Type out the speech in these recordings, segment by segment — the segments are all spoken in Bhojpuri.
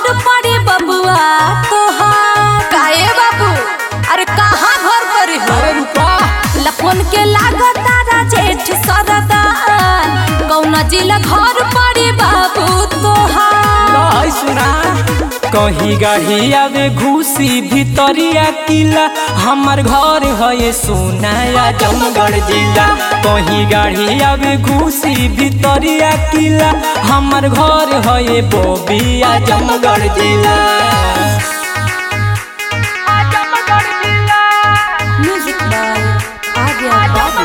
घर पड़ी बबुआ तोहार काहे बाबू अरे कहाँ घर पड़ी हो अरे रुपा लफोन के लागत तारा जेठ सरदार कौना जिला घर पड़ी बाबू तोहार लहै सुना कहीं गाड़ी आवे घुसी भितरिया किला हमर घर है सोनाया जमगढ़ जिला कहीं गाड़ी आवे घुसी भितरिया किला हमर घर है बोबिया जमगढ़ जिला म्यूजिक बाय आर्या बाबू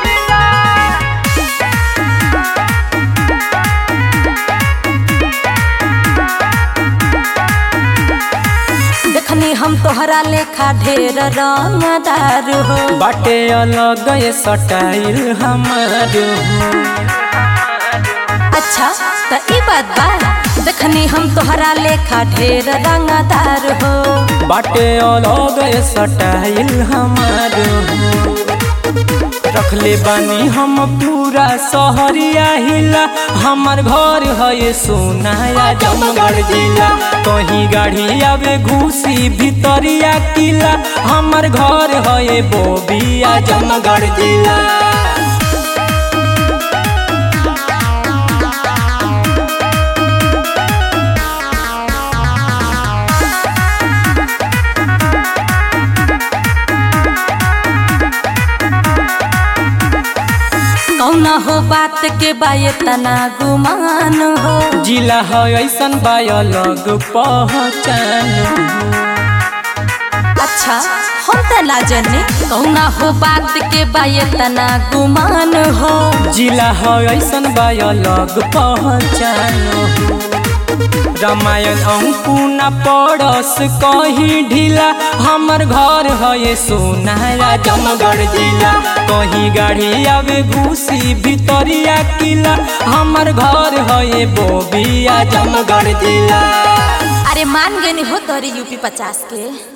देखनी हम तोहरा लेखा ढेर रंगदार हो बाटे अलग ये स्टाइल हमर हो अच्छा त ई बात बा देखनी हम तोहरा लेखा ढेर रंगदार हो बाटे अलग स्टाइल हमार हो। रखले बानी हम पूरा सहरिया हिला हमर घर है सोनाया जमगढ़ जिला कहीं गाड़ी आवे घुसी भितरिया किला हमर घर है बोबिया जमगढ़ जिला कौना हो बात के बाये तना गुमान हो जिला है ऐसन बा अलग पहचान हो। अच्छा हम त ना जाने कौना हो बात के बाये तना गुमान हो जिला है ऐसन बा अलग पहचान हो। रामायण अंकुना पड़स कहीं ढीला हमर घर है सोनारा जमगढ़ जिला कहीं गाड़ी आवे घुसी भितरिया किला हमर घर है बोबिया जमगढ़ जिला अरे मान गए हो तोरी यूपी पचास के